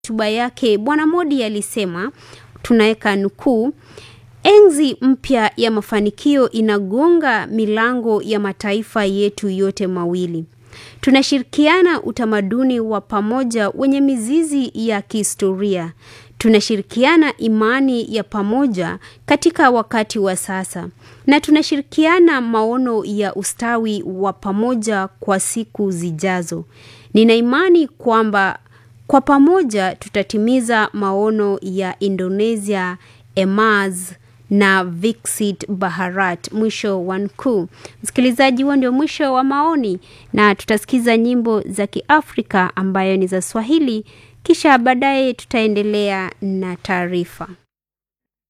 hotuba yake Bwana Modi alisema, tunaweka nukuu, enzi mpya ya mafanikio inagonga milango ya mataifa yetu yote mawili. Tunashirikiana utamaduni wa pamoja wenye mizizi ya kihistoria. Tunashirikiana imani ya pamoja katika wakati wa sasa, na tunashirikiana maono ya ustawi wa pamoja kwa siku zijazo. Nina imani kwamba kwa pamoja tutatimiza maono ya Indonesia, EMAS na Viksit Bharat. Mwisho wa nukuu. Msikilizaji, huo ndio mwisho wa maoni, na tutasikiza nyimbo za Kiafrika ambayo ni za Swahili, kisha baadaye tutaendelea na taarifa.